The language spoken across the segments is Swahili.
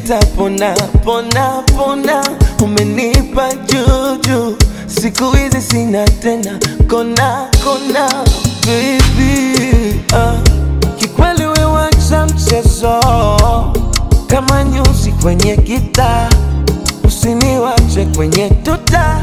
nitapona pona pona, umenipa juju, siku hizi sina tena kona kona, baby ah. Kikweli we wacha mchezo kama nyuzi kwenye gitaa, usiniwache kwenye tuta,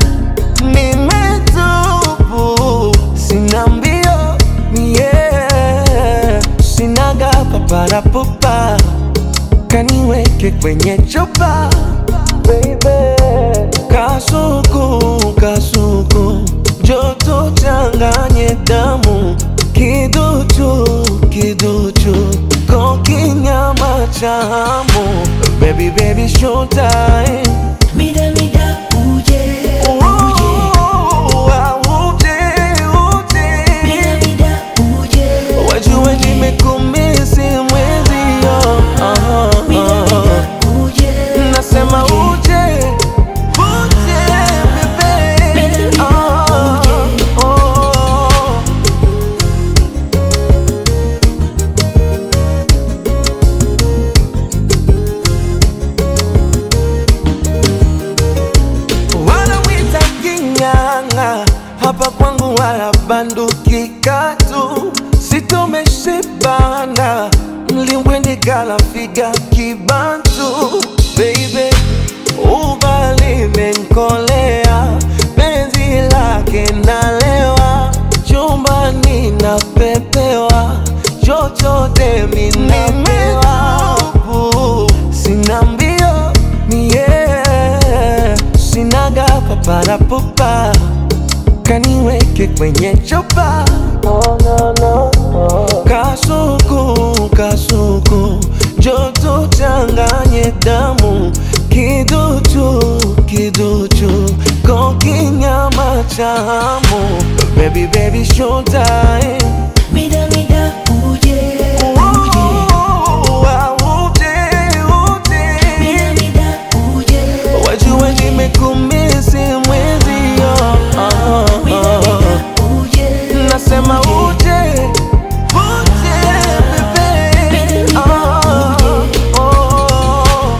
nimetubu sina mbio yeah. sinaga paparapupa kaniweke kwenye chupa baby. Kasuku kasuku joto changanye damu kiduchu kiduchu kokinyama chamu baby baby showtime Mida mida uje uje Ooh, ah, uje, uje. Mida mida uje Wajue nimekumisi mwezio Ah, Mida ah. mida uje Nasema uje uje bebe Mida, Ah, oh. wala witaking'ang'a hapa kwangu wala banduki katu sitomeshibana mlimbwendi kalafiga kibantu baby ubali menkolea penzi lake nalewa chumbani napepewa chochote minamewa sina mbio mie sinaga paparapupa kaniweke kwenye chupa kasuku kasuku joto changanye damu kiduchu kiduchu kokinyama chamu baby baby showtime Mida mida uje uje Ooh, ah, uje, uje. Mida mida uje Wajue nimekumisi mwezio Ah, Mida ah. mida uje Nasema uje uje bebe Ah, oh.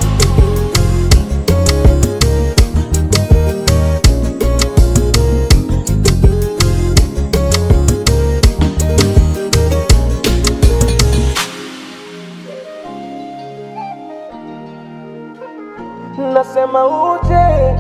Nasema uje